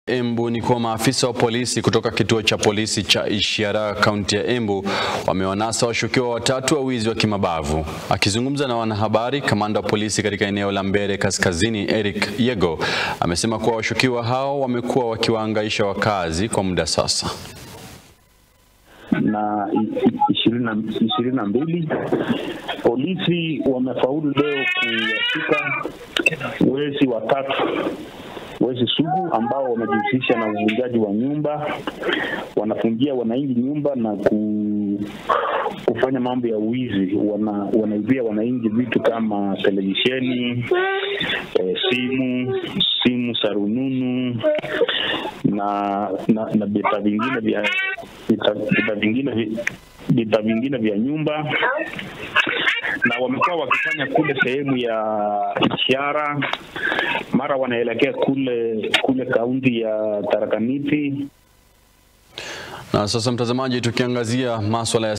Embu ni kuwa maafisa wa polisi kutoka kituo cha polisi cha Ishiara kaunti ya Embu wamewanasa washukiwa watatu wa wizi wa kimabavu. Akizungumza na wanahabari, kamanda wa polisi katika eneo la Mbere Kaskazini Eric Yego amesema kuwa washukiwa hao wamekuwa wakiwahangaisha wakazi kwa muda sasa. na ishirini na mbili polisi wamefaulu leo kuwashika wezi watatu wezi sugu ambao wamejihusisha na uvunjaji wa nyumba, wanafungia wananchi nyumba na ku, kufanya mambo ya wizi. Wana, wanaibia wananchi vitu kama televisheni, eh, simu simu za rununu na na, na bidhaa vingine vya bidhaa vingine vi- bidhaa vingine vya nyumba na wamekuwa wakifanya kule sehemu ya Ishara, mara wanaelekea kule kule kaunti ya Tharaka Nithi. Na sasa mtazamaji, tukiangazia maswala ya